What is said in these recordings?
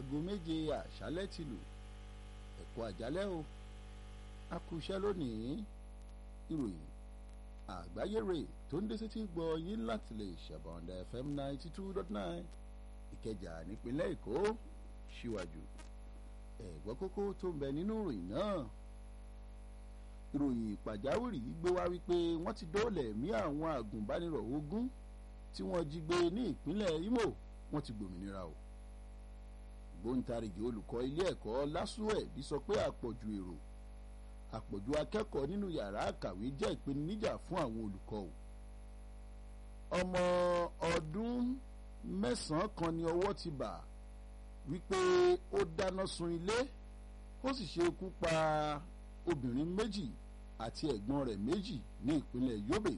aago méje àṣálẹ́ ti lù ẹ̀kọ́ àjálẹ́ o a kú iṣẹ́ lónìí ìròyìn àgbáyé rè tó ń dé sétí gbọ́ yín láti lè ṣàbọ̀ǹda fm ninety two dot nine ìkẹjà nípínlẹ̀ èkó síwájú ẹ̀gbọ́n kókó tó ń bẹ nínú ìròyìn náà ìròyìn pàjáwìrì gbé wá wípé wọ́n ti dóòlà ẹ̀mí àwọn àgùnbánirọ̀ ogún tí wọ́n jí gbé ní ìpínlẹ̀ imo wọ́n ti gbòmìnira o gbóǹtarìgì olùkọ́ ilé ẹ̀kọ́ lásùwẹ̀bí sọ pé àpọ̀jù èrò àpọ̀jù akẹ́kọ̀ọ́ nínú yàrá àkàwé jẹ́ ìpèníjà fún àwọn olùkọ́ o ọmọ ọdún mẹ́sàn-án kan ni ọwọ́ ti bà wípé ó dáná sun ilé ó sì ṣe ikú pa obìnrin méjì àti ẹ̀gbọ́n rẹ̀ méjì ní ìpínlẹ̀ yobe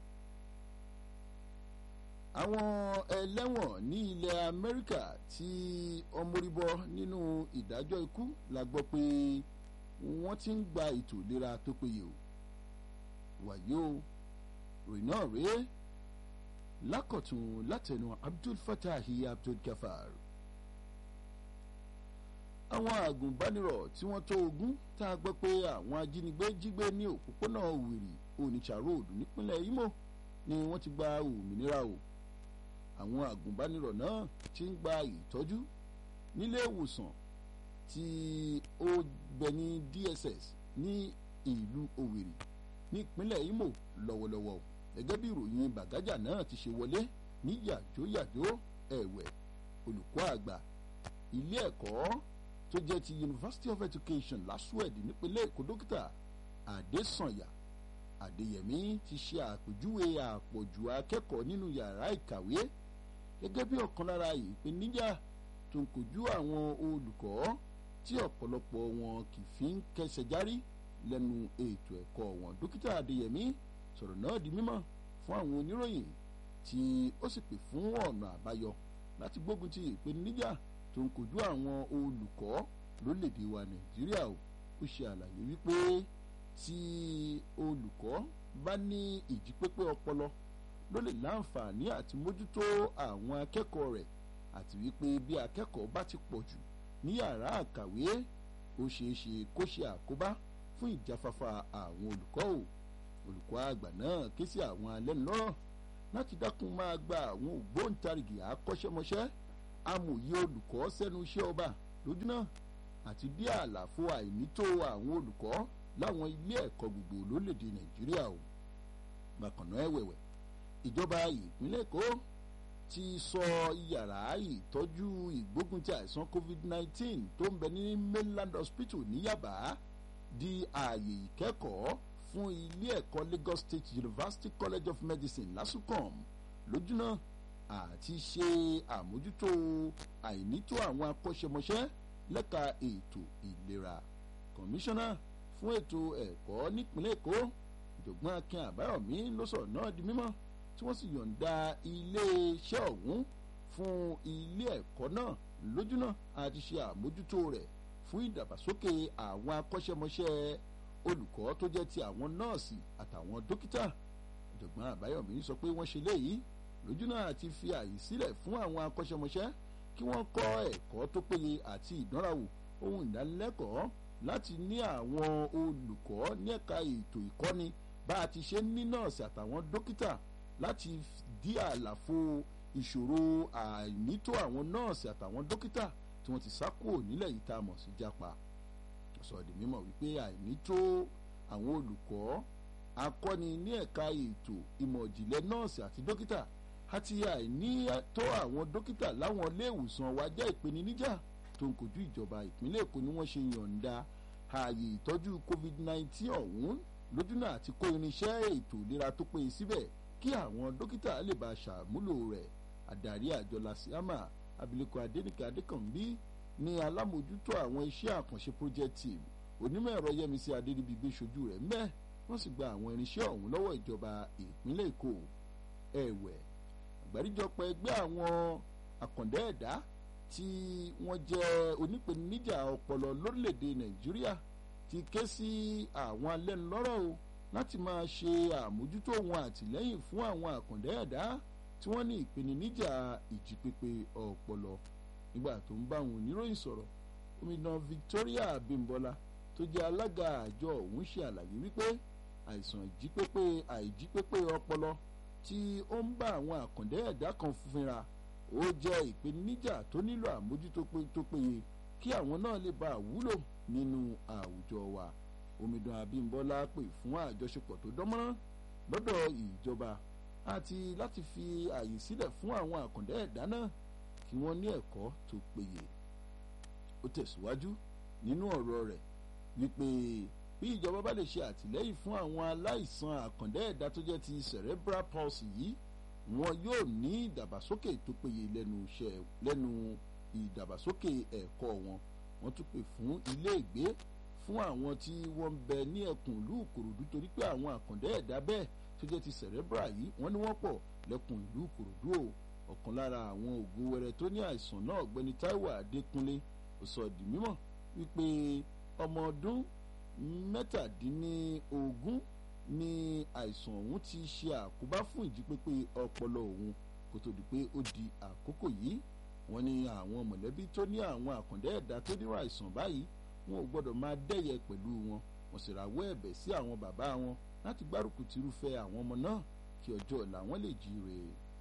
àwọn ẹlẹ́wọ̀n ní ilẹ̀ amẹ́ríkà tí ọmọríbọ nínú ìdájọ́ ikú la gbọ́ pé wọ́n ti ń gba ètò ìlera tó péye o wàyí o ròyìn náà rèé lákọ̀tún látẹnu abdul fatahi abdul gafar àwọn àgùnbánirọ̀ tí wọ́n tó ogún tá a gbọ́ pé àwọn ajínigbé jígbé ní òpópónà òwìrì onitsha road nípínlẹ̀ imo ni wọ́n ti gba òmìnira o àwọn àgùnbánirọ̀ náà ti ń gba ìtọ́jú nílé ìwòsàn tí ó bẹ ní dss ní ìlú òwìrì nípínlẹ̀ imo lọ́wọ́lọ́wọ́ gẹ́gẹ́ bí ìròyìn bàgájà náà ti ṣe wọlé ní yàjóyàjó ẹ̀wẹ̀ olùkọ́ àgbà ilé ẹ̀kọ́ tó jẹ́ ti university of education lasued nípínlẹ̀ èkó dókítà adésànyà adéyẹmí ti ṣe àpèjúwe àpọ̀jù akẹ́kọ̀ọ́ nínú yàrá ìkàwé gẹ́gẹ́ bí ọ̀kan lára ìpèníjà tó ń kojú àwọn olùkọ́ tí ọ̀pọ̀lọpọ̀ wọn kì í fi ń kẹsẹ̀ járí lẹ́nu ètò ẹ̀kọ́ wọn dókítà adéyẹmí sọ̀rọ̀ náà di mímọ̀ fún àwọn oníròyìn tí ó sì pè fún ọ̀nà àbáyọ láti gbógun ti ìpèníjà tó ń kojú àwọn olùkọ́ lórílẹ̀‐èdè wa nàìjíríà o ó ṣe àlàyé wípé tí olùkọ́ bá ní ìjípépé ọpọlọ ló lè láǹfààní àti mójútó àwọn akẹ́kọ̀ọ́ rẹ̀ àti wípé bí akẹ́kọ̀ọ́ bá ti pọ̀ jù ní yàrá àkàwé ó ṣeé ṣe kó ṣe àkóbá fún ìjáfáfá àwọn olùkọ́ o olùkọ́ àgbà náà ké sí àwọn alẹ́nulọ́rọ̀ láti dákun máa gba àwọn ògbóǹtarìgì akọ́ṣẹ́mọṣẹ́ amòye olùkọ́ sẹ́nu iṣẹ́ ọba lójú náà àti bí àlàfo àìnító àwọn olùkọ́ láwọn ilé ẹ̀kọ́ gbogbo lórílẹ̀‐èdè nàìjíríà o bákan náà ẹ̀wẹ̀wẹ̀ ìjọba ìpínlẹ̀ èkó ti sọ yàrá ìtọ́jú ìgbógunti àìsàn covid-19 tó ń bẹ ní mainland hospital ní yaba di ààyè ìkẹ́kọ̀ọ́ fún ilé ẹ̀kọ́ lagos state university college of medicine lasucom lójúnà àti ṣe àmójútó àìnító àwọn akọ́ṣẹ́mọṣẹ́ lẹ́ka ètò ìlera kọmíṣánná fún ètò ẹ̀kọ́ nípínlẹ̀ èkó ìjọ̀gbọ́n akin àbáyọ̀mí ló sọ̀rọ̀ náà di mímọ́ tí wọ́n sì yọ̀ǹda iléeṣẹ́ ọ̀hún fún ilé ẹ̀kọ́ náà lójúnà àti ṣe àmójútó rẹ̀ fún ìdàgbàsókè àwọn akọ́ṣẹ́mọṣẹ́ olùkọ́ tó jẹ́ ti àwọn nọ́ọ̀sì àtàwọn dókítà ìjọ̀gbọ́n àbáyọ̀mí sọ pé wọ́n ṣe léyìí lójúnà àti fi àyè sílẹ̀ fún àwọn akọ́ṣẹ́mọṣẹ́ kí wọ́n kọ́ ẹ̀kọ́ tó péye àti ìdánrawò ohun ìdánilẹ́kọ̀ọ́ láti ní àwọn olùkọ́ ní ẹ̀ka ètò ìkọ́ni bá a ti ṣe ní nọ́ọ̀sì àtàwọn dókítà láti dí àlàfo ìṣòro àìnító àwọn nọ́ọ̀sì àtàwọn dókítà tí wọ́n ti sá kúrò nílẹ̀ yìí tá a mọ̀ sí jápa sọ̀dì mímọ̀ wípé àìnító àwọn olùkọ́ akọ́ni ní ẹ̀ka ètò ìmọ̀ ìjìnlẹ̀ nọ́ọ̀sì àti dókítà àti àìníyàtọ̀ àwọn dókítà láwọn ilé ìwòsàn wa jẹ́ ìpèníjà tó ń kojú ìjọba ìpínlẹ̀ èkó ni wọ́n ṣe yọ̀ǹda ààyè ìtọ́jú covid-19 ọ̀hún lójúnà àti kó irinṣẹ́ ètò ìlera tó péye síbẹ̀ kí àwọn dókítà lè bá ṣàmúlò rẹ̀ àdarí àjọ lasiama abilékọ adẹnìkẹ adékànbí ní alámòjútó àwọn iṣẹ́ àkànṣe project team onímọ̀ ẹ̀rọ yẹmísí adéríbigbé ṣojú rẹ̀ mẹ́ wọ́n sì gba àwọn irinṣẹ́ ọ̀hún lọ́wọ́ ìjọba ìpínlẹ̀ èkó ẹ̀wẹ̀ àgbáríjọpọ̀ ẹgbẹ́ àwọn àkàndá ẹ̀dá tí wọ́n jẹ́ onípèníjà ọpọlọ lórílẹ̀‐èdè nàìjíríà ti ké sí àwọn alẹ́nulọ́rọ̀ o láti máa ṣe àmójútó wọn àtìlẹ́yìn fún àwọn àkàndá ẹ̀dá tí wọ́n ní ìpèníjà ìjípépé ọpọlọ nígbà tó ń bá àwọn oníròyìn sọ̀rọ̀ omidan Victoria Abímbọ́lá tó jẹ́ alága àjọ ọ̀hún ṣe àlàyé wípé àìsàn ìjípépé àìjípépé ọpọlọ tí ó ń bá àwọn àkàndé ẹ̀dá kan fínra ó jẹ́ ìpèníjà tó nílò àmójútó tó péye kí àwọn náà lè bá àwúlò nínú àwùjọ wa omidan Abímbọ́lá pè fún àjọṣepọ̀ tó dánmọ́rán lọ́dọ̀ ìjọba àti láti fi àyè sílẹ̀ fún àwọn àkàndé ẹ̀dá náà kí wọ́n ní ẹ̀kọ́ tó péye ó tẹ̀síwájú nínú ọ̀rọ̀ rẹ̀ wípé bí ìjọba bá lè ṣe àtìlẹ́yìn fún àwọn aláìsàn àkàndé ẹ̀dá tó jẹ́ ti cerebral palsy yìí wọn yóò ní ìdàgbàsókè tó péye lẹ́nu iṣẹ́ lẹ́nu ìdàgbàsókè ẹ̀kọ́ wọn wọ́n tún pè fún ilé ìgbé fún àwọn tí wọ́n ń bẹ ní ẹkùn ìlú Ìkòròdú torí pé àwọn àkàndé ẹ̀dá bẹ́ẹ̀ tó jẹ́ ti cerebral yìí wọ́n ní wọ́n pọ̀ lẹ́kùn ìlú Ìkòròdú o ọ̀kan lára àwọn ògùn wẹrẹ tó ní àìsàn náà ọ̀gbẹ́ni Táíwò Adékúnlé ó sọ di mímọ̀ wípé ọmọ ọdún mẹ́tàdínlógún ni àìsàn ọ̀hún ti ṣe àkóbá fún ìjípépé ọpọlọ òun kó tó di pé ó di àkókò yìí wọ́n ní àwọn mọ̀lẹ́bí tó ní àwọn àkàndé ẹ̀dá tó nírò àìsàn báyìí wọn ò gbọ́dọ̀ máa dẹ́yẹ pẹ̀lú wọn wọ́n sì rawọ́ ẹ̀bẹ̀ sí àwọn bàbá wọn láti gbárùkù tìrúfẹ́ àwọn ọmọ náà kí ọjọ́ ọ̀la wọn lè jíire.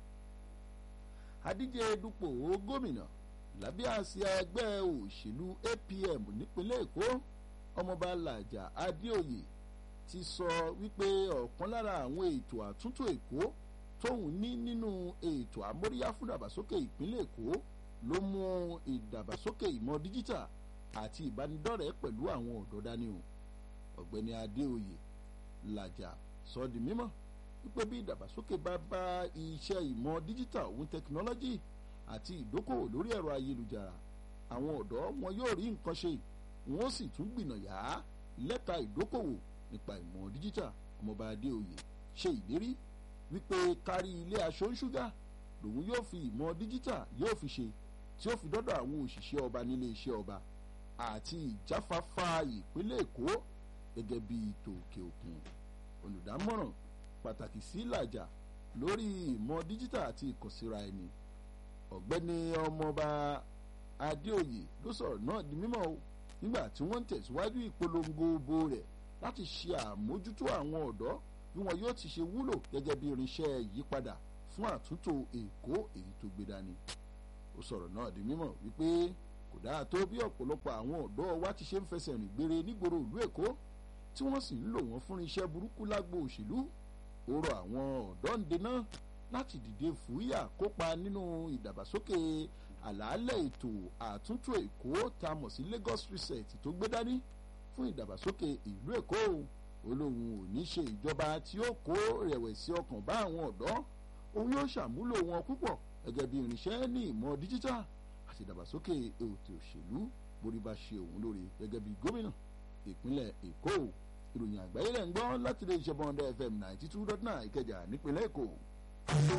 adíje dupò gómìnà lábẹ́ àsíá ẹgbẹ́ òṣèlú APM nípínlẹ̀ Èkó ọmọọba Làjà Adéoyè ti sọ wípé ọ̀kan lára àwọn ètò àtúntò Èkó tóun ní nínú ètò àmóríyá fún ìdàgbàsókè ìpínlẹ̀ Èkó ló mú ìdàgbàsókè ìmọ̀ díjítà àti ìbánidọ́rẹ̀ẹ́ pẹ̀lú àwọn ọ̀dọ́ dání o ọ̀gbẹ́ni Adéoyè Làjà sọ di mímọ̀ wípé bí ìdàgbàsókè bá bá iṣẹ́ ìmọ̀ díjítà òun tẹkinọ́lọ́jì àti ìdókòwò lórí ẹ̀rọ ayélujára àwọn ọ̀dọ́ wọn yóò rí nǹkan ṣe wọ́n sì tún gbìnàyà lẹ́ka ìdókòwò nípa ìmọ̀ díjítà ọmọọba Adéoyè ṣe ìlérí wípé kárí ilé aṣọ ń ṣúgà lòun yóò fi ìmọ̀ díjítà yóò fi ṣe tí ó fi dọ́dọ̀ àwọn òṣìṣẹ́ ọba nílé iṣẹ́ ọba àti ìjáfáfá ìpínlẹ̀ Èkó gẹ́gẹ́ bí tòkè òkun olùdámọ̀ràn pàtàkì sí Làjà lórí ìmọ̀ díjítà àti ìkànsíra ẹni ọ̀gbẹ́ni ọmọọba Adéoyè ló sọ̀rọ̀ náà di mímọ̀ o nígbà tí wọ́n ń tẹ̀síwájú ìpolongo bo rẹ̀ láti ṣe àmójútó àwọn ọ̀dọ́ bí wọn yóò ti ṣe wúlò gẹ́gẹ́ bí irinṣẹ́ ìyípadà fún àtúntò Èkó èyí tó gbé dání ó sọ̀rọ̀ náà di mímọ̀ wípé kò dáa tó bí ọ̀pọ̀lọpọ̀ àwọn ọ̀dọ́ wa ti ṣe ń fẹsẹ̀ rìn gbére nígboro ìlú Èkó tí wọ́n sì ń lò wọ́n fún iṣẹ́ burúkú lágbo òṣèlú ó rọ àwọn ọ̀dọ́ ń dènà láti dìde fúyà kópa nínú ìdàgbàsókè àlàálẹ̀ ètò àtúntò Èkó tá a mọ̀ sí Lagos Reset tó gbé dání fún ìdàgbàsókè ìlú Èkó olóhùn ò ní ṣe ìjọba tí ó kó rẹ̀wẹ̀sì ọkàn bá àwọn ọ̀dọ́ òun yóò ṣàmúlò wọn púpọ̀ gẹ́gẹ́ bí irinṣẹ́ ní ìmọ̀ díjítà àti ìdàgbàsókè ètò òṣèlú borí bá ṣe òun lóore gẹ́gẹ́ bí gómìnà ìpínlẹ̀ Èkó ìròyìn àgbáyé rẹ̀ ń gbọ́ láti lè ṣe bọ́ndẹ́ FM ninety two dot nine Ìkẹjà nípínlẹ̀ Èkó.